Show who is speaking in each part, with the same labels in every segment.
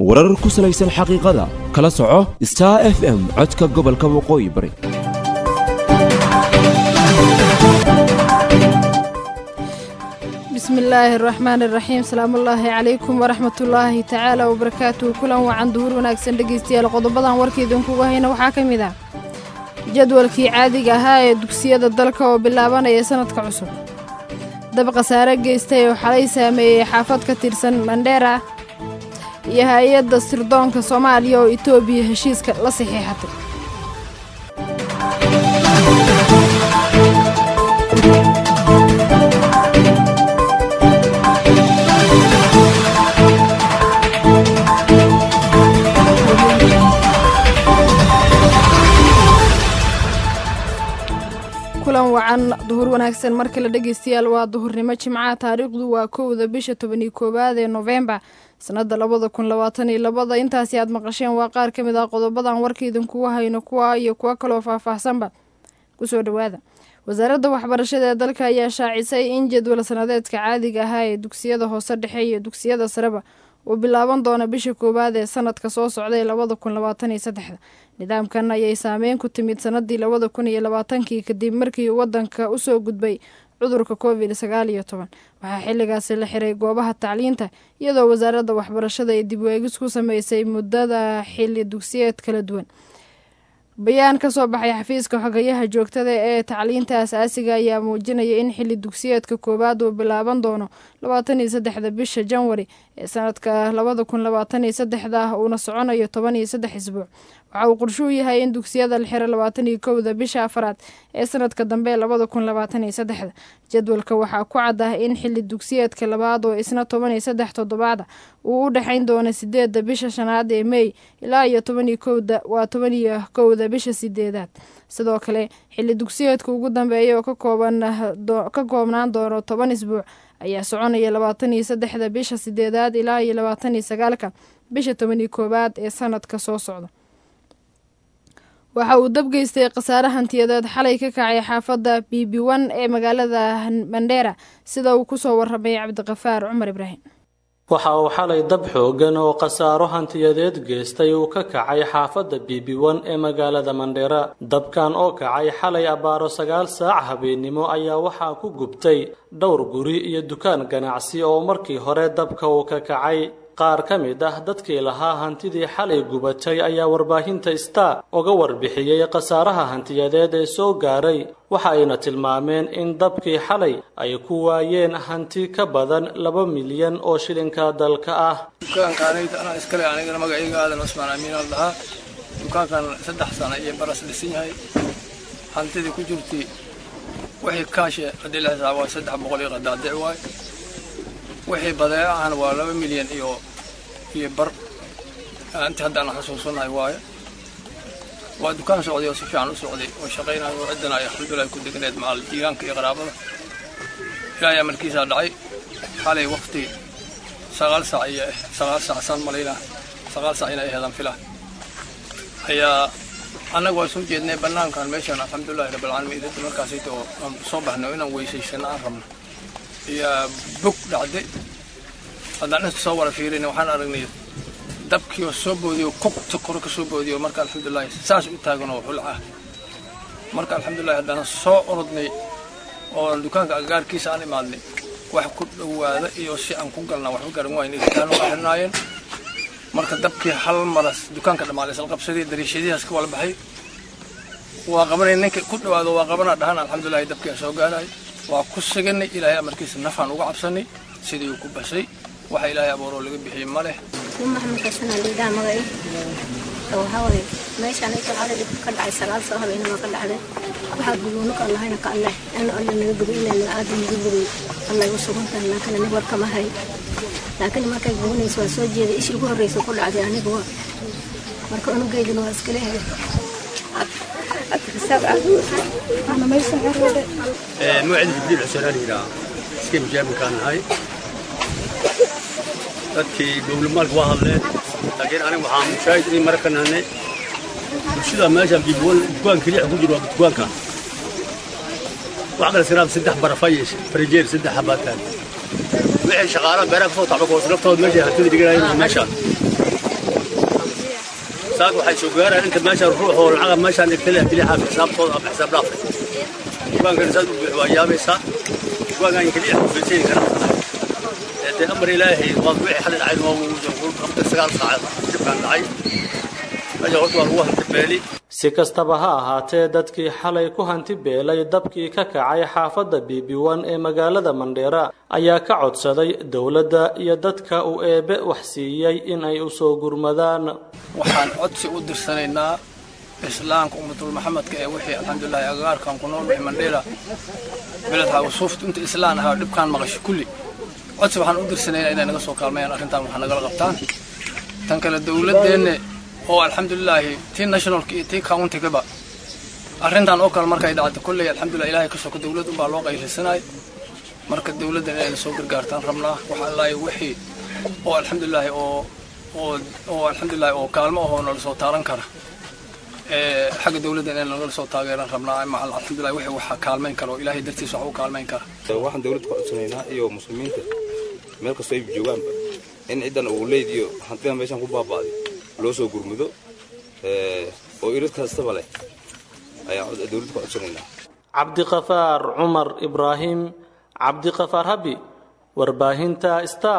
Speaker 1: warar ku salaysan xaqiiqada kala soco star f m codka gobolka waqooyi bari
Speaker 2: bismi illaahi araxmaan iraxiim salaamullaahi calaykum waraxmatullaahi tacaala wabarakaatuhu kulan wacan duhur wanaagsan dhegaystayaal qodobadan warkaidinkuga hayna waxaa ka mid ah jadwalkii caadiga ahaa ee dugsiyada dalka oo bilaabanaya sanadka cusub dab khasaare geystay oo xalay saameeyey xaafad ka tirsan mandheera iyo hay-adda sirdoonka soomaaliya oo itoobiya heshiiska la saxiixatay kulan wacan duhur wanaagsan mar kale dhegaystayaal waa duhurnimo jimcaha taariikhdu waa kowda bisha tobaniyo koowaad ee noofembar sanada labada kun labaatan iyo labada intaasi aad maqasheen waa qaar ka mid ah qodobadan warkaidinkugu hayno kuwa iyo kuwo kaloo faahfaahsanba kusoo dhawaada wasaaradda waxbarashada ee dalka ayaa shaacisay in jadwal sanadeedka caadiga ahaa ee dugsiyada hoose dhexe iyo dugsiyada sareba uu bilaaban doona bisha koowaad ee sanadka soo socda ee labada kun labaatan iyo saddexda nidaamkan ayay saameyn ku timid sanadii labada kun iyo labaatankii kadib markii wadanka usoo gudbay cudurka covid sagaal iyo toban waxaa xilligaasi la xiray goobaha tacliinta iyadoo wasaaradda waxbarashada ay dib weegis ku sameysay muddada xili dugsiyeed kala duwan bayaan ka soo baxay xafiiska xogayaha joogtada ee tacliinta asaasiga ayaa muujinaya in xili dugsiyeedka koowaad uu bilaaban doono labaatan iyo saddexda bisha janwari ee sanadka labada kun labaatan iyo saddexda uuna soconayo toban iyo saddex isbuuc waxa uu qorshuu yahay in dugsiyada la xiro labaatan iyo kowda bisha afaraad ee sanadka dambe labada kun labaatan iyo saddexda jadwalka waxaa ku cad ah in xili dugsiyeedka labaad oo isna toban iyo saddex toddobaada uu u dhexayn doono sideedda bisha shanaad ee mey ilaa iyo toban iyo kowda waa toban iyo kowda bisha sideedaad sidoo kale xili dugsiyeedka ugu dambeeya oo ka koobnaan doono toban isbuuc ayaa soconaya labaatan iyo saddexda bisha sideedaad ilaa iyo labaatan iyo sagaalka bisha toban iyo koowaad ee sanadka soo socda waxa uu dab geystay khasaare hantiyadeed xalay ka kacay xaafadda b b one ee magaalada mandheera sida uu kusoo waramay cabdiqafaar cumar ibraahim
Speaker 3: waxa uu xalay dab xoogan oo khasaaro hantiyadeed geystay uu ka kacay xaafadda b b one ee magaalada mandheera dabkan oo kacay xalay abbaaro sagaal saac habeennimo ayaa waxaa ku gubtay dhowr guri iyo dukaan ganacsi oo markii hore dabka uu ka kacay qaar ka mid ah dadkii lahaa hantidii xalay gubatay ayaa warbaahinta star uga warbixiyey khasaaraha hantiyadeed ee soo gaaray waxa ayna tilmaameen in dabkii xalay ay ku waayeen hanti ka badan laba milyan oo shilinka dalka ah
Speaker 4: dukaankaanayda anaa iskale anigana magacayga aadan cusmaan amiin al dhahaa dukaankan saddex sano iyo baras dhisan yahay hantidii ku jirtay wixii kaashe haddii la xisaabo waa saddex boqol iyo qadaadic waay wixii badeecahan waa laba milyan iyo iyo bar intii hadda aan xasuusanahay waaye waa dukaan socday oo si fiican u socday oo shaqaynayo oo ciddana ay alxamdulilah ku degneed macal jiiraanka iyo qaraabada ilaahay amarkiisaa dhacay xalay waqti sagaal saac iyo sagaal saac saan malaynaa sagaal saac inay aheedaan filaa ayaa annaga waa soo jeednay bannaankan meeshaan alxamdulillahi rabbilcaalamiin idinta markaasayta oo aan soo baxno inaan weysaysano aan rabno iyo bog dhacday haddaan inta soo wara fiirina waxaan aragnay dabkii oo soo boodiyo kogta kore ka soo boodiyo marka alxamdulilahi saas u taagan oo xulca marka alxamdulilahi haddaan soo orodnay oo dukaanka agaarkiisa aan imaadnay wax ku dhowaada iyo si aan ku galnaa waxba garan waayna dukaan waa xirnaayeen marka dabkii hal maras dukaanka dhammaaday salqabsadii dariishadihaas ka wala baxay waa qabanay ninka ku dhowaado waa qabanaa dhahan alxamdulilahi dabkii aan soo gaarahay waa ku siganay ilaahay amarkiisa nafaan uga cabsanay sidii uu ku basay waxa ilaahay abuuroo laga bixiyey ma leh
Speaker 5: maxamed xasan aliidaa magay waxaa waye meeshaan inta xale dhib ka dhacay sagaal soo habeenima ka dhacday waxaa guduuno ka lahayna ka alleh in alle naga gudo inay naga aada naga guday allay u sugan tahay laakiin aniga war kama hay laakiin markay gubanayso waa soo jeeday ishii ugu horreysa ku dhacday aniga waa marka unugeydina waa iska leehay
Speaker 6: موعد الدين عسران هنا سكيم جاب كان هاي dadkii dowlad waa hadleen laakiin aniga waxaa mushaahid in mara ka nahnay bulshada meesha dukaan keliya ku jiro waa dukaanka wax kale siraab saddex barafay farijeer saddex habaataan wixii shaqaalaha beeraha kasoo tacba koos naftooda meesha hantida dhiganayeen waa meeshaan saaka waxay soo gaaraan inta meeshaan ruux oo lacaga meeshaan dhigtay keliya xaaf xisaabtooda ama xisaab dhaafay dukaankan saad u buux waa yaabaysaa dukaankan keliya xafiisayn kara dee amar ilaahay waa wixii xalay dhacay waa qabtay sagaal saac dibkaan dhacay meesha horta waa lagu hantibeeli
Speaker 3: si kastaba ha ahaatee dadkii xalay ku hanti beelay dabkii ka kacay xaafadda biibiwan ee magaalada mandheera ayaa ka codsaday dowladda iyo dadka uu eebe wax siiyey in ay u soo gurmadaan
Speaker 4: waxaan codsi u dirsanaynaa islaamka ummatul maxamedka ee wixii alxamdulilahi agagaarkan ku nool wixii mandheera beledha wasuufta inta islaan ahaa dhibkaan maqasho kulli codsi waxaan u dirsanaynaa inay naga soo kaalmayaan arrintan wax nagala qabtaan tan kale dowladdeenne oo alxamdulilaahi tii nationalka iyo tii countygaba arrintan oo kale markay dhacdo kolley alxamdulilah ilahay ka soko dowlad unbaa loo qaylisanay marka dowladdan inayna soo gargaartaan rabnaa wax allaahi wixii oo alxamdulilaahi oo oo oo alxamdulilahi oo kaalmo ahoo nala soo taaran kara ee xagga dowladda inay nagala soo taageeran rabnaa ama alxamdulilah wixii waxa kaalmayn kara oo ilaahay dartiis wax u kaalmayn kara
Speaker 7: waxaan dowladda ku codsanaynaa iyo muslimiinta meel kastoo ay joogaanba in ciddan uu leediyo hantida meeshaan ku baaba'day loo soo gurmudo oo irid kastaba leh ayaan dowladda ku codsanaynaa
Speaker 3: cabdiqafaar cumar ibraahim cabdiqafaar habi warbaahinta star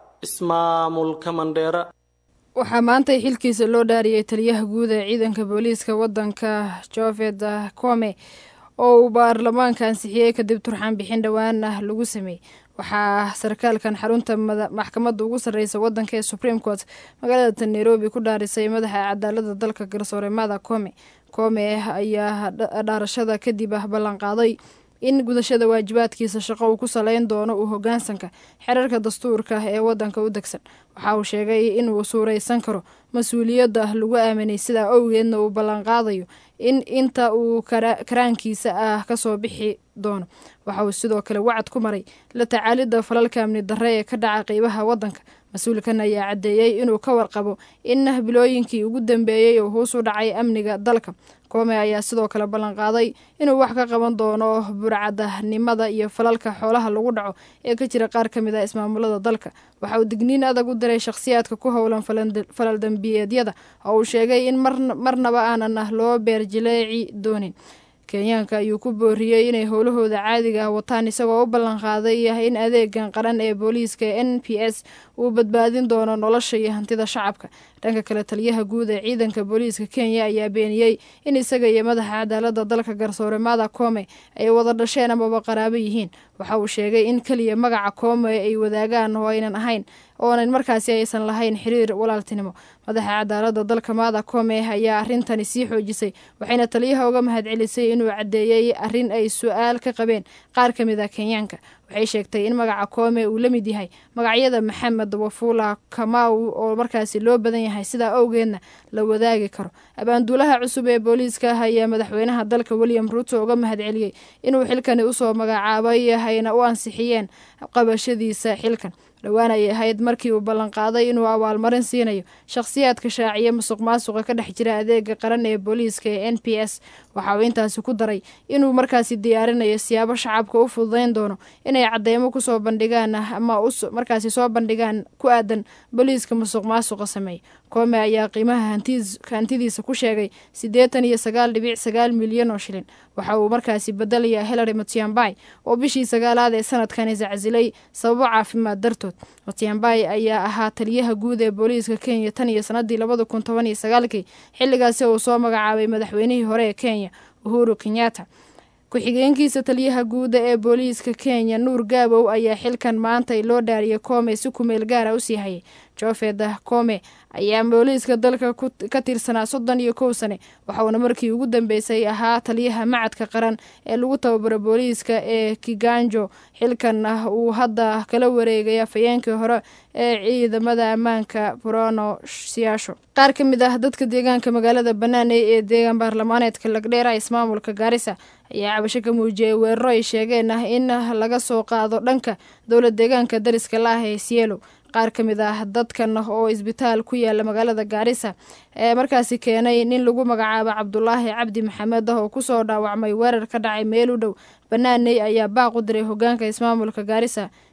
Speaker 3: ismaamulka mandheera
Speaker 2: waxaa maantay xilkiisa loo dhaariyey taliyaha guud ee ciidanka booliiska waddanka joved kome oo uu baarlamaanka ansixiyey kadib turxaan bixin dhowaan ah lagu sameeyey waxaa sarkaalkan xarunta maxkamadda ugu sarreysa waddanka ee supreme court magaalada nairobi ku dhaarisay madaxa cadaalada dalka garsoore mada kome kome ayaa dhaarashada kadib ah ballanqaaday in gudashada waajibaadkiisa shaqo uu ku saleyn doono uu hogaansanka xerarka dastuurka ee waddanka u degsan waxa uu sheegay inuu suuraysan karo mas-uuliyadda lagu aaminay sidaa owgeedna uu ballanqaadayo in inta uu karaankiisa ah kasoo bixi doono waxa uu sidoo kale wacad ku maray la tacaalidda falalka amni darre ee ka dhaca qeybaha waddanka mas-uulkan ayaa caddeeyey inuu ka warqabo in bilooyinkii ugu dambeeyey oo hoos u dhacay amniga dalka koome ayaa sidoo kale ballanqaaday inuu wax ka qaban doono burcadanimada iyo falalka xoolaha lagu dhaco ee ka jira qaar ka mid ah ismaamulada dalka waxa uu digniin adag u diray shakhsiyaadka ku howlan falal dembiyeedyada oo uu sheegay in marnaba aanan loo beerjileeci doonin kenyaanka ayuu ku booriyey inay howlahooda caadiga ah wataan isagoo u ballanqaaday in adeegan qaran ee booliiska n p s uu badbaadin doono nolosha iyo hantida shacabka dhanka kale taliyaha guud ee ciidanka booliiska kenya ayaa beeniyey in isaga iyo madaxa cadaalada dalka garsoore mada kome ay wada dhasheen amaba qaraabo yihiin waxa uu sheegay in keliya magaca kome ay wadaagaan oo aynan ahayn oonan markaasi aysan lahayn xiriir walaaltinimo madaxa cadaalada dalka mada kome ayaa arintani sii xoojisay waxayna taliyaha uga mahadcelisay inuu caddeeyey arrin ay su-aal ka qabeen qaar ka mid a kenyaanka waxay sheegtay in magaca koome uu la mid yahay magacyada maxamed wafula kamaw oo markaasi loo badan yahay sidaa awgeedna la wadaagi karo abaanduulaha cusub ee booliiska ayaa madaxweynaha dalka william ruuto uga mahadceliyey inuu xilkani usoo magacaabay hayna u ansixiyeen qabashadiisa xilkan dhowaan ay ahayd markii uu ballanqaaday inuu abaalmarin siinayo shakhsiyaadka shaaciya musuq maasuqa ka dhex jira adeega qaran ee booliiska ee n p s waxa uu intaasi ku daray inuu markaasi diyaarinayo siyaabo shacabka u fududayn doono inay cadeymo kusoo bandhigaan ama markaasi soo bandhigaan ku aadan booliiska musuq maasuqa sameeya koome ayaa qiimaha hantidiisa ku sheegay siddeetan iyo sagaal dhibic sagaal milyan oo shilin waxa uu markaasi bedelayaa hillary matiambay oo bishii sagaalaad ee sanadkan isacsilay sababo caafimaad dartood matiambay ayaa ahaa taliyaha guud ee booliiska kenya tan iyo sanadii labada kun toban iyo sagaalkii xilligaasi uu soo magacaabay madaxweynihii hore ee kenya uhuru kenyatta ku-xigeenkiisa taliyaha guuda ee booliiska kenya nuur gaabow ayaa xilkan maantay loo dhaariyay koome si kumeel gaara usii hayay jofeda kome ayaa booliiska dalka ka tirsanaa soddon iyo kow sane waxauna markii ugu dambeysay ahaa taliyaha macadka qaran ee lagu tababaro booliiska ee kiganjo xilkan ah uu hadda kala wareegay afhayeenkii hore ee ciidamada ammaanka brono siyaasho qaar ka mid ah dadka deegaanka magaalada banaaney ee deegaan baarlamaaneedka lagdheera ismaamulka gaarisa ayaa cabasho ka muujiyay weeraro ay sheegeen ah in laga soo qaado dhanka dowlad deegaanka dariska la ah ee sielow qaar ka mid ah dadkan oo isbitaal ku yaala magaalada gaarisa ee markaasi keenay nin lagu magacaabo cabdulaahi cabdi maxamed ah oo kusoo dhaawacmay weerar ka dhacay meel u dhow banaaney ayaa baaq u diray hogaanka ismaamulka gaarisa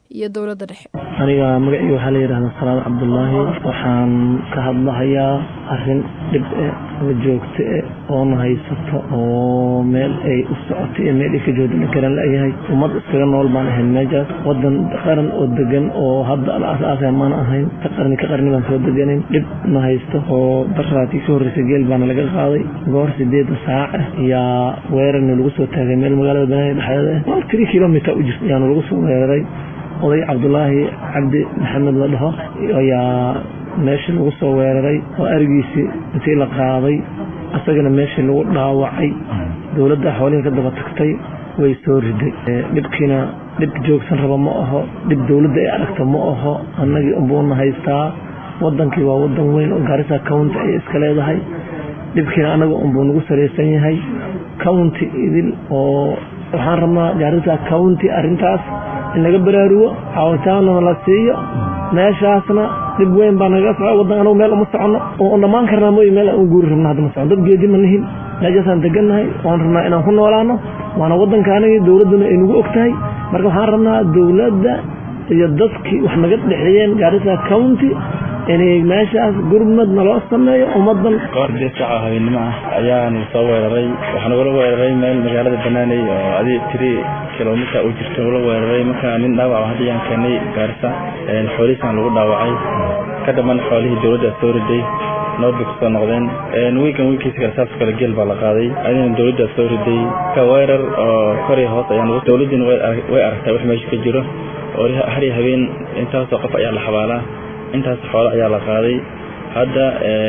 Speaker 2: iyo dowladda dhexe
Speaker 8: aniga magacii waxaa la yidhahdaa salaad cabdulaahi waxaan ka hadlahayaa arrin dhib e ama joogto e oona haysato oo meel ay u socoto iyo meel ay ka joodina garan la-yahay ummad iskaga nool baan ahayn meeshaas wadan qaran oo degan oo hadda la asaasay maan ahayn ka qarni ka qarni baan soo deganayn dhib na haysto oo daraatii ka horreysay geel baana laga qaaday goor sideeda saaca yaa weerarna lagu soo taagay meel magaalada banaadir dhexdeeda ah tiri kilomiter u jirta yaana lagu soo weeraray oday cabdulaahi cabdi maxamed la dhaho ayaa meeshii lagu soo weeraray oo arigiisii intii la qaaday asagana meeshii lagu dhaawacay dowladda xoolihii ka daba tagtay way soo riday dhibkiina dhib joogsan raba ma aho dhib dowladda ay aragta ma aho annagii unbuuna haystaa wadankii waa wadan weyn oo gaarisa county ay iska leedahay dhibkiina annaga unbuu nagu salaysan yahay county idil oo waxaan rabnaa gaarisa county arrintaas in laga baraarugo caawitaanna la siiyo meeshaasna dhib weyn baa naga soco wadan anagu meel uma soconno oo dhammaan karnaa mooy meel aan u guuri rabno hadda ma socon dad geedi ma nihin meeshaasaan degannahay waan rabnaa inaan ku noolaano waana wadanka anagii dowladduna ay nagu og tahay marka waxaan rabnaa dowladda iyo dadkii wax naga dhexeeyeen gaarisa county inay meeshaas gurmad naloo sameeyo ummadan
Speaker 9: goor deed saca habeennimo ah ayaanu soo weeraray waxaa nagula weeraray meel magaalada banaaney oo adi tiri kilomiter u jirto nagula weeraray markaa nin dhaawac hadda yaan keenay gaarisa xoolihiisaan lagu dhaawacay ka dhaman xoolihii dowladda soo riday nabad bay kusoo noqdeen wiigan wiilkiisa kale saas kale geel baa la qaaday adina dowladda soo riday ka weerar oo kori hoos ayaan dowladdiina way aragtaa wax meesha ka jiro oo har iyo habeen intaasoo qof ayaa la xabaalaa intaas xoolo ayaa la qaaday hadda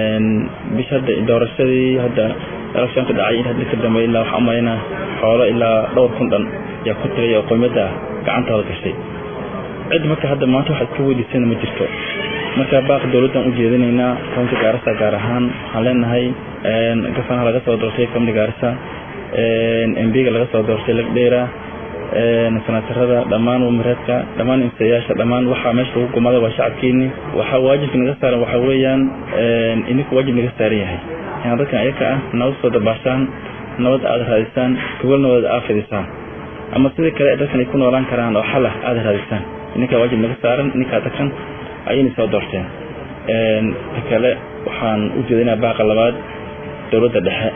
Speaker 9: bish hadda doorashadii hadda electionka dhacay in hadda ka dambeey ilaa waxaa umalaynaa xoolo ilaa dhowr kun dhan ayaa ku tagay oo qoymada gacantooda gashay cid marka hadda maanta waxa iska weydiisana ma jirto marka baaq dowladdan u jeedinaynaa county gaarisa gaar ahaan waxaan leenahay gafanaha laga soo doortay county gaarisa mbiga laga soo doortay lagdheera sanaatarada dhammaan wamareedka dhammaan imsayaasha dhammaan waxaa meesha lagu gumada waa shacabkiini waxaa waajibka naga saaran waxaa weeyaan idinku waajib naga saaran yahay inaad dadkan ayaka ah nabad soo dabaashaan nabad aada raadisaan gogol nabad aad fidisaan ama sidii kale dadkan ay ku noolaan karaan oo xal ah aada raadisaan idinkaa waajib naga saaran idinkaa dadkan ayayna soo doorteen ta kale waxaan u jeedinaa baaqa labaad dowladda dhexe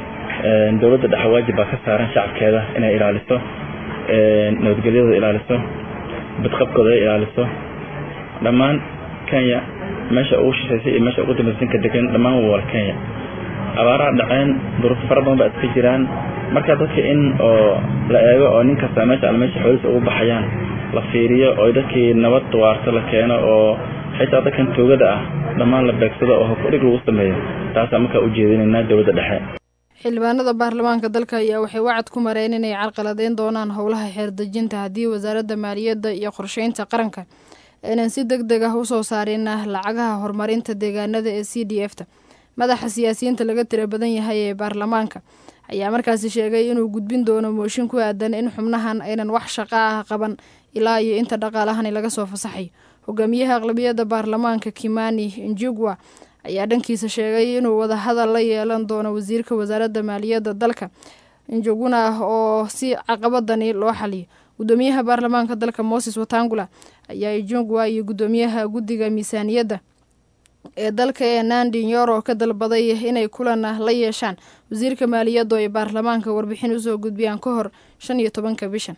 Speaker 9: dowladda dhexe waajib baa ka saaran shacabkeeda inay ilaaliso nabadgelyadooda ilaaliso badqabkooda ay ilaaliso dhammaan kenya meesha ugu shishaysay iyo meesha ugu dambaysanka degan dhammaan waa wala kenya abaaraha dhaceen duruufo fara badan baa iska jiraan marka dadka in oo la eego oo nin kasta meesha al meesha xoolihiisa ugu baxayaan la fiiriyo oo dadkii nabad waarto la keeno oo xitaa dadkan toogada ah dhammaan la beegsado oo hokudhig lagu sameeyo taasaa markaa u jeedinaynaa dowladda dhexe
Speaker 2: xildhibaanada baarlamaanka dalka ayaa waxay wacad ku mareen inay carqaladeyn doonaan howlaha xeerdejinta haddii wasaaradda maaliyadda iyo qorsheynta qaranka aynan si deg deg ah usoo saarin lacagaha horumarinta deegaanada ee c d f ta madaxa siyaasiyiinta laga tira badan yahay ee baarlamaanka ayaa markaasi sheegay inuu gudbin doono mooshin ku aadan in xubnahan aynan wax shaqo ah qaban ilaa iyo inta dhaqaalahani laga soo fasaxayo hogaamiyaha aqlabiyadda baarlamaanka kimani njugwa ayaa dhankiisa sheegay inuu wadahadal la yeelan doono wasiirka wasaaradda maaliyadda dalka njuguna oo si caqabadani loo xaliyo gudoomiyaha baarlamaanka dalka moses watangula ayaa ijungwa iyo gudoomiyaha guddiga miisaaniyadda ee dalka ee nandi nyoro ka dalbaday inay kulan la yeeshaan wasiirka maaliyadda oo ay baarlamaanka warbixin usoo gudbiyaan ka hor shan iyo tobanka bishan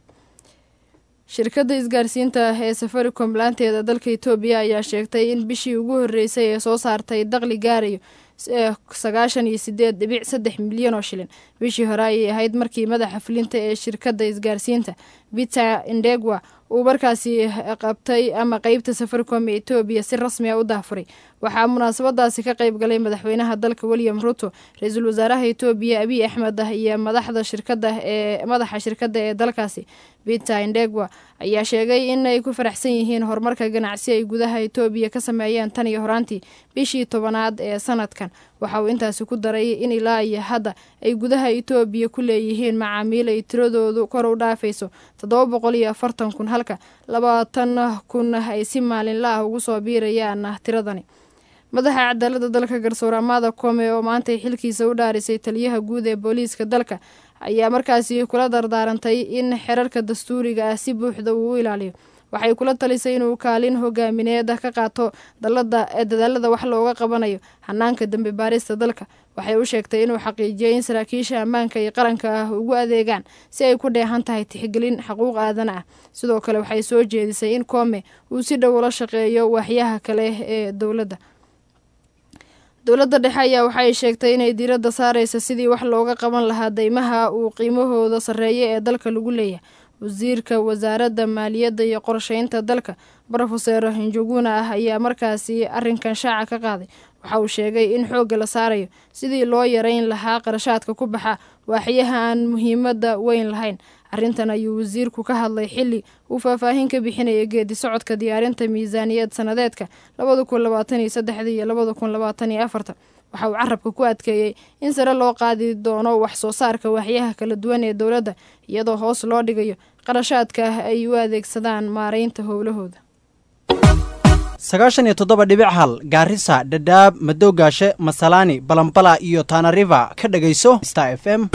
Speaker 2: shirkadda isgaarsiinta ee safaricom laanteeda dalka etoobiya ayaa sheegtay in bishii ugu horreysay ee soo saartay daqli gaarayo sagaashan iyo sideed dhibic saddex milyan oo shilin bishii hore ayay ahayd markii madaxa fulinta ee shirkadda isgaarsiinta peter indegwa uu markaasi qabtay ama qeybta safaricom ee etoobiya si rasmi a u dahfuray waxaa munaasabadaasi ka qeyb galay madaxweynaha dalka william ruto ra-iisul wasaaraha etoobiya abiy axmed ah iyo madaxda shirkada ee madaxa shirkadda ee dalkaasi peter indegwa ayaa sheegay in ay ku faraxsan yihiin horumarka ganacsi ay gudaha etoobiya ka sameeyeen tan iyo horaantii bishii tobanaad ee sanadkan waxa uu intaasi ku daray in ilaa iyo hadda ay gudaha etoobiya ku leeyihiin macaamiil ay tiradoodu kor u dhaafayso toddoba boqol iyo afartan kun halka labaatan kun ay si maalinla ah ugu soo biirayaan tiradani madaxa cadaalada dalka garsoor amaada kome oo maantay xilkiisa u dhaarisay taliyaha guud ee booliiska dalka ayaa markaasi kula dardaarantay in xerarka dastuuriga ah si buuxda uu u ilaaliyo waxay kula talisay inuu kaalin hogaamineeda ka qaato dalada dadaalada wax looga qabanayo hanaanka dambe baarista dalka waxay u sheegtay inuu xaqiijiyay in saraakiisha ammaanka iyo qaranka ah ugu adeegaan si ay ku dheehan tahay tixgelin xaquuq aadan ah sidoo kale waxay soo jeedisay in koome uu si dhow ula shaqeeyo waaxyaha kale ee dowladda dowladda dhexe ayaa waxay sheegtay inay diiradda saareysa sidii wax looga qaban lahaa deymaha uu qiimahooda sarreeya ee dalka lagu leeyahay wasiirka wasaaradda maaliyadda iyo qorsheynta dalka brofeser hinjuguna ah ayaa markaasi arrinkan shaaca ka qaaday waxa uu sheegay in xoogga la saarayo sidii loo yareyn lahaa qarashaadka ku baxa waaxyaha aan muhiimadda weyn lahayn arrintan ayuu wasiirku ka hadlay xilli uu faahfaahin ka bixinaya geedi socodka diyaarinta miisaaniyad sanadeedka labada kun labaatan iyo saddexda iyo labada kun labaatan iyo afarta waxa uu carabka ku adkeeyey in sare loo qaadi doono wax soo saarka waaxyaha kala duwan ee dowladda iyadoo hoos loo dhigayo qarashaadka ay u adeegsadaan maareynta howlahooda
Speaker 10: sagaashan iyo toddoba dhibic hal gaarisa dhadhaab madowgaashe masalaani balambala iyo tanariva ka dhegayso star f m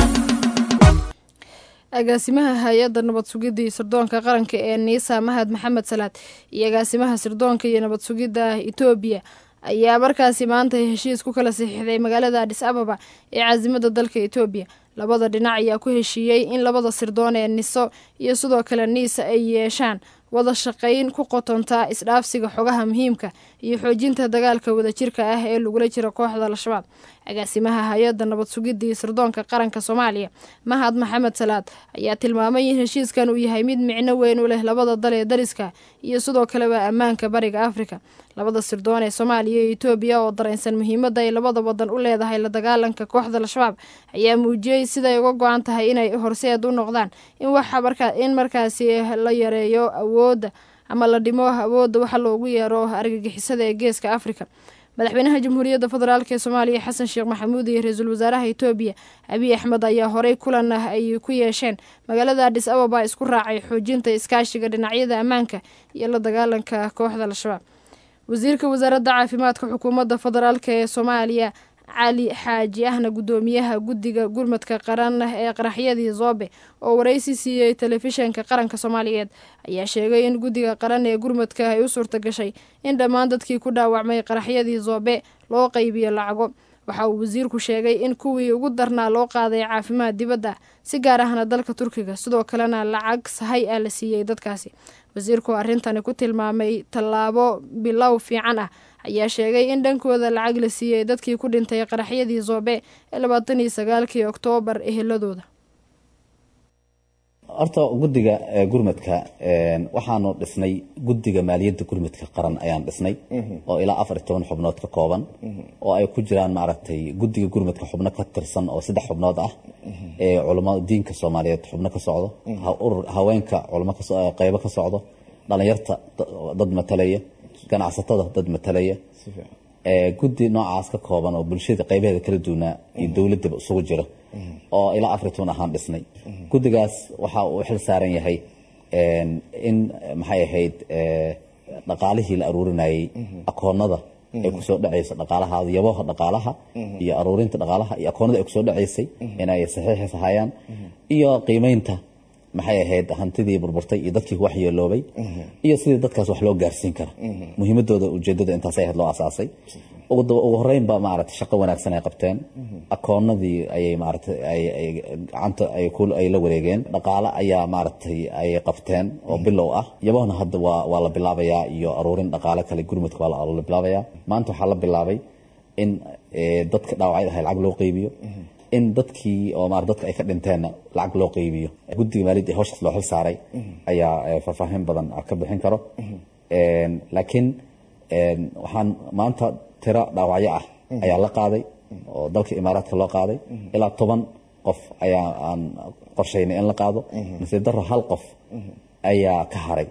Speaker 2: agaasimaha hay-adda nabad sugidda iyo sirdoonka qaranka ee niisa mahad maxamed salaad iyo agaasimaha sirdoonka iyo nabad sugidda etoobiya ayaa markaasi maanta heshiis ku kala saxiixday magaalada adhis ababa ee caasimada dalka etoobiya labada dhinac ayaa ku heshiiyey in labada sirdoon ee niso iyo sidoo kale niisa ay yeeshaan wada shaqayn ku qotontaa isdhaafsiga xogaha muhiimka iyo xoojinta dagaalka wadajirka ah ee lagula jiro kooxda al-shabaab agaasimaha hay-adda nabad sugidda iyo sirdoonka qaranka soomaaliya mahad maxamed salaad ayaa tilmaamay in heshiiskan uu yahay mid micno weyn u leh labada dal ee dariska iyo sidoo kaleba ammaanka bariga afrika labada sirdoon ee soomaaliya iyo etoobiya oo dareensan muhiimadda ay labada wadan u leedahay la dagaalanka kooxda al-shabaab ayaa muujiyey siday uga go-an tahay inay horseed u noqdaan in markaasi la yareeyo awoodda ama la dhimo awoodda waxa loogu yeero argagixisada ee geeska afrika madaxweynaha jamhuuriyadda federaalk ee soomaaliya xasan sheekh maxamuud iyo ra-iisul wasaaraha etoobiya abiy axmed ayaa horey kulan ah ay ku yeesheen magaalada adhis ababa isku raacay xoojinta iskaashiga dhinacyada ammaanka iyo la dagaalanka kooxda al-shabaab wasiirka wasaaradda caafimaadka xukuumadda federaalk ee soomaaliya cali xaaji ahna guddoomiyaha guddiga gurmadka qaran ee qaraxyadii zoobe oo waraysi siiyey telefishanka qaranka soomaaliyeed ayaa sheegay in guddiga qaran ee gurmadka ay u suurta gashay in dhammaan dadkii ku dhaawacmay qaraxyadii zoobe loo qaybiyo lacago waxa uu wasiirku sheegay in kuwii ugu darnaa loo qaaday caafimaad dibadda si gaar ahna dalka turkiga sidoo kalena lacag sahay ah la siiyey dadkaasi wasiirku arrintani ku tilmaamay tallaabo bilow fiican ah ayaa sheegay in dhankooda lacag la siiyey dadkii ku dhintay qaraxyadii zoobe ee labaatan iyo sagaalkii oktoobar eheladooda
Speaker 11: horta guddiga gurmadka waxaanu dhisnay guddiga maaliyadda gurmadka qaran ayaan dhisnay oo ilaa afar iyo toban xubnood ka kooban oo ay ku jiraan maaragtay guddiga gurmadka xubno ka tirsan oo saddex xubnood ah ee culamo diinka soomaaliyeed xubno ka socdo urur haweenka culamo qeybo ka socdo dhalinyarta dad matalaya ganacsatada dad matalaya guddi noocaas ka kooban oo bulshada qaybaheeda kala duwanaa iyo dowladaba isugu jiro oo ilaa afar iyo toban ahaan dhisnay guddigaas waxa uu xil saaran yahay in maxay ahayd dhaqaalihii la aruurinayey akoonada ay kusoo dhacaysa dhaqaalaha yabaha dhaqaalaha iyo aruurinta dhaqaalaha iyo akoonada ay kusoo dhacaysay inay saxiixis hayaan iyo qiimeynta maxay ahayd hantidii burburtay iyo dadkii waxyeeloobay iyo sidii dadkaas wax loo gaarsiin kara muhiimadooda ujeedada intaasay ahayd loo asaasay ugu horeynba maaragtay shaqo wanaagsan ay qabteen akoonadii ayay maaragtay ay gacanta ay ku ay la wareegeen dhaqaale ayaa maaragtay ay qabteen oo bilow ah yabahna hadda waa waa la bilaabayaa iyo aruurin dhaqaale kale gurmudka waa la bilaabayaa maanta waxaa la bilaabay in dadka dhaawacyada ahay lacag loo qeybiyo in dadkii oo maar dadka ay ka dhinteenna lacag loo qeybiyo guddiga maaliyadda ee hawshaas loo xil saaray ayaa faahfaahin badan ka bixin karo laakiin waxaan maanta tiro dhaawacyo ah ayaa la qaaday oo dalka imaaraadka loo qaaday ilaa toban qof ayaa aan qorshaynay in la qaado nasiib darro hal qof ayaa ka haray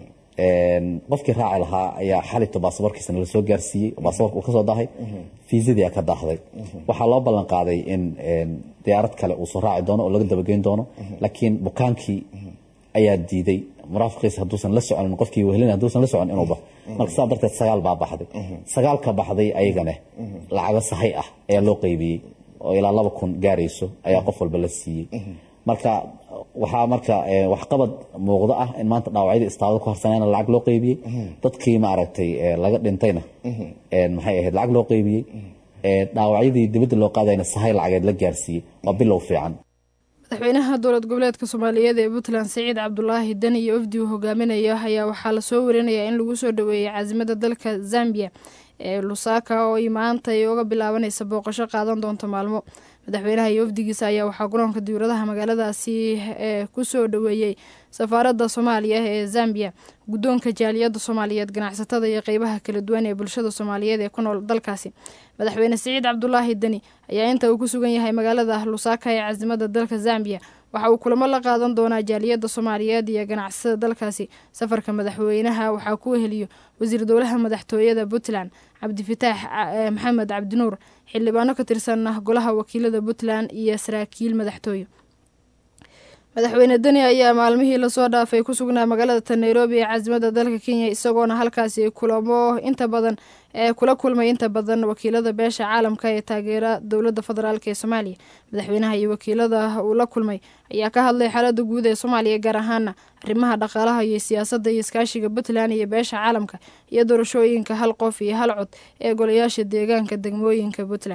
Speaker 11: qofkii raaci lahaa ayaa xalito baasaboorkiisana la soo gaarsiiyey baasaboorka uu ka soo daahay fiisadii ka daahday waxaa loo ballan qaaday in diyaarad kale uu soo raaci doono oo laga dabageyn doono laakiin bukaankii ayaa diiday muraafiqiisa hadduusan la soconin qofkii wehelin hadduusan la socon inuu baxo marka saa darteed sagaal baa baxday sagaalka baxday ayagana lacago sahay ah ayaa loo qeybiyey oo ilaa laba kun gaarayso ayaa qof walba la siiyey marka waxaa marka eh, waxqabad muuqdo ah in maanta dhaawacyadii istaabada ku harsanayna lacag loo qeybiyey dadkii maaragtay eh, laga dhintayna eh, maxay ahayd lacag loo qeybiyey Eh, dhaawacyadii dibadda loo qaadayna sahay lacageed la gaarsiiyey waa bilow fiican
Speaker 2: madaxweynaha dowlad goboleedka soomaaliyeed ee puntland siciid cabdulaahi deni iyo wafdi uu hogaaminayo ayaa waxaa lasoo warinayaa in lagu soo dhoweeyey caasimada dalka zambia ee lusaka oo ay maanta ay uga bilaabanaysa booqasho qaadan doonto maalmo madaxweynaha iyo wafdigiisa ayaa waxaa garoonka diwladaha magaaladaasi ee kusoo dhoweeyey safaaradda soomaaliya ee zambia guddoonka jaaliyadda soomaaliyeed ganacsatada iyo qeybaha kala duwan ee bulshada soomaaliyeed ee ku nool dalkaasi madaxweyne siciid cabdulaahi deni ayaa inta uu ku sugan yahay magaalada lusaka ee caasimada dalka zambia waxa uu kulamo la qaadan doonaa jaaliyadda soomaaliyeed iyo ganacsatada dalkaasi safarka madaxweynaha waxaa ku weheliyo wasiir dowlaha madaxtooyada puntland cabdifitaax eh, maxamed cabdinuur xildhibaano ka tirsan golaha wakiilada puntland iyo saraakiil madaxtooye madaxweyne deni ayaa maalmihii lasoo dhaafay ku sugnaa magaalada ta nairobi ee caasimada dalka kenya isagoona halkaasi kulamo inta badan ee kula kulmay inta badan wakiilada beesha caalamka ee taageera dowladda federaalk ee soomaaliya madaxweynaha iyo wakiilada uu la kulmay ayaa ka hadlay xaalada guud ee soomaaliya gaar ahaana arrimaha dhaqaalaha iyo siyaasadda iyo iskaashiga puntland iyo beesha caalamka iyo doorashooyinka hal qof iyo hal cod ee golayaasha deegaanka degmooyinka puntland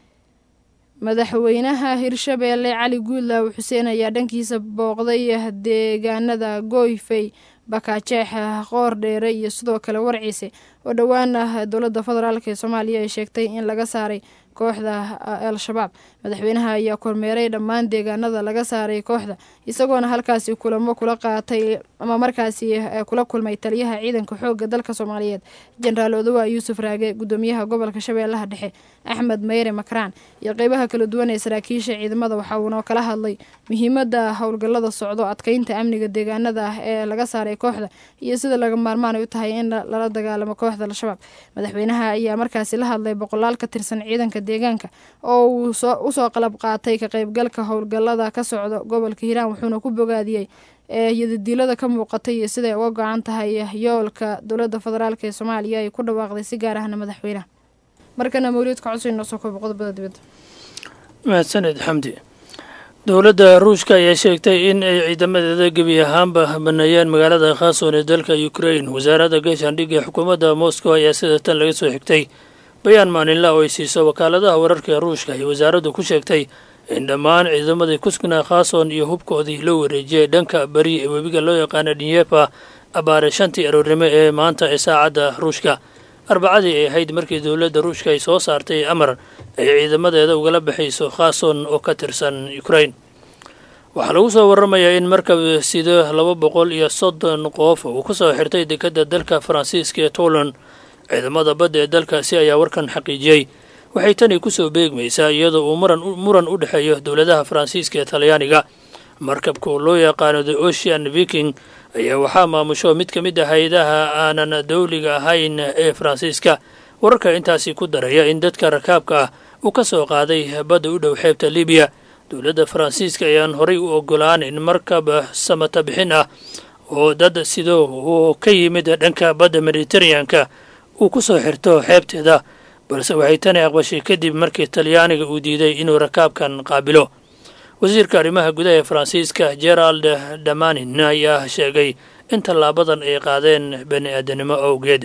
Speaker 2: madaxweynaha hirshabeelle cali guudlaaw xuseen ayaa dhankiisa booqday deegaanada gooyfey bakaajeex qoor dheere iyo sidoo kale warciise oo dhowaan ah dowladda federaalk ee soomaaliya ay sheegtay in laga saaray kooxda al-shabaab madaxweynaha ayaa kormeeray dhammaan deegaanada laga saaray kooxda isagoona halkaasi kulamo kula qaatay ama markaasi kula kulmay taliyaha ciidanka xooga dalka soomaaliyeed jenaraal odowa yuusuf raage gudoomiyaha gobolka shabeellaha dhexe axmed meyre makraan iyo qeybaha kala duwan ee saraakiisha ciidamada waxa uuna kala hadlay muhiimada howlgallada socdo adkeynta amniga deegaanada ah ee laga saaray kooxda iyo sida laga maarmaan ay u tahay in lala dagaalamo kooxda al-shabaab madaxweynaha ayaa markaasi la hadlay boqolaal ka tirsan ciidanka deegaanka oo uu usoo qalab qaatay ka qeybgalka howlgallada ka socda gobolka hiiraan wuxuuna ku bogaadiyey yadadiilada ka muuqatay iyo siday uga go-an tahay yoolka dowladda federaalk ee soomaaliya ay ku dhawaaqday si gaar ahna madaxweynaha markana mawliidka cusub inoo soo koobo qodobada dibadda
Speaker 12: mahadsaned xamdi dowladda ruushka ayaa sheegtay in ay ciidamadeeda gebi ahaanba baneeyeen magaalada khason ee dalka ukrain wasaaradda gaashaandhigga ee xukuumadda moscow ayaa sida tan laga soo xigtay bayaan maalinla oo ay siiso wakaaladaha wararka ee ruushka ay wasaaraddu ku sheegtay in dhammaan ciidamadii kuskna khason iyo hubkoodii loo wareejiyay dhanka beri ee webiga loo yaqaana dhinyepa abaare shantii aroornimo ee maanta ee saacadda ruushka arbacadii ay ahayd markii dowladda ruushka ay soo saartay amar ay ciidamadeeda ugala baxayso khason oo ka tirsan ukrain waxaa lagu soo waramayaa in markab sido laba boqol iyo soddon qof uu ku soo xirtay dekedda dalka faransiiska ee toland ciidamada badda ee dalkaasi ayaa warkan xaqiijiyey waxay tani kusoo beegmaysaa iyadoo uu muran u dhexeeyo dowladaha faransiiska ee talyaaniga markabka oo loo yaqaano the ocean viking ayaa waxaa maamusho mid ka mid ah hay-adaha aanan dowliga ahayn ee faransiiska wararka intaasi ku daraya in dadka rakaabka ah uu ka soo qaaday badda u dhow xeebta libiya dowladda faransiiska ayaan horay u ogolaanin markab samata bixin ah oo dad sidoo uu ka yimid dhanka badda mediteraneanka uu ku soo xirto xeebteeda balse waxay tani aqbashay kadib markii talyaaniga uu diiday inuu rakaabkan qaabilo wasiirka arrimaha gudaha ee faransiiska gerald damanin ayaa sheegay in tallaabadan ay qaadeen bani aadanimo awgeed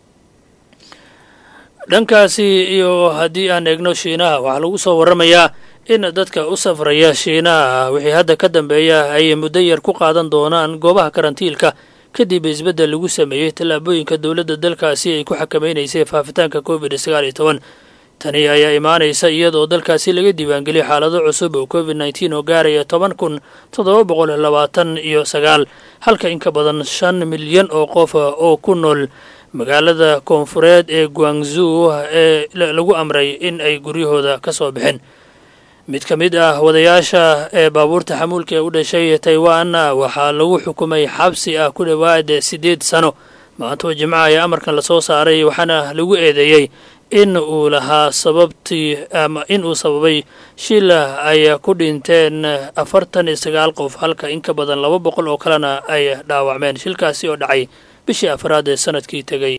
Speaker 12: dhankaasi iyo haddii aan eegno shiinaha waxaa lagu soo waramayaa in dadka u safraya shiinaha wixii hadda ka dambeeya ay muddo yar ku qaadan doonaan goobaha karantiilka kadib isbeddel lagu sameeyey tallaabooyinka dowladda dalkaasi ay ku xakamaynaysay faafitaanka covid sagaal iyo toban tani ayaa imaanaysa iyadoo dalkaasi laga diiwaangeliyay xaalado cusub oo covid nneteen oo gaaraya toban kun toddoba boqol labaatan iyo sagaal halka in ka badan shan milyan oo qof oo ku nool magaalada koonfureed ee guangzuu ee lagu amray in ay guryahooda ka soo baxeen mid ka mid ah wadayaasha ee baabuurta xamuulka ee u dhashay taiwan waxaa lagu xukumay xabsi ah ku dhowaad siddeed sano maantoo jimca ayaa amarkan lasoo saaray waxaana lagu eedeeyey in uu lahaa sababtii ama in uu sababay shil ay ku dhinteen afartan iyo sagaal qof halka in ka badan laba boqol oo kalena ay dhaawacmeen shilkaasi oo dhacay bishii afraad ee sanadkii tegay